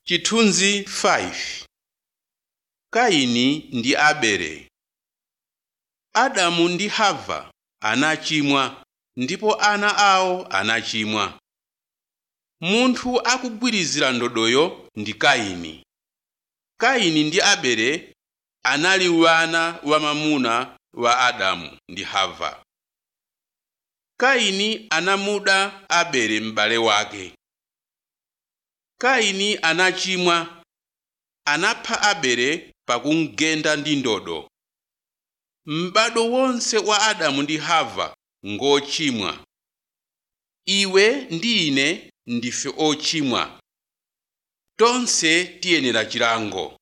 Chithunzi 5 Kaini ndi Abele Adamu ndi Hava anachimwa ndipo ana awo anachimwa. Munthu akugwirizira ndodoyo ndi Kaini. Kaini ndi Abele anali wana wamwamuna wa Adamu ndi Hava. Kaini anamuda Abele m'bale wake. Kaini anachimwa anapha Abele pakumugenda ndi ndodo. M'bado wonse wa Adamu ndi Hava ngochimwa. Iwe ndi ine ndife ochimwa. Tonse tiyenera chilango.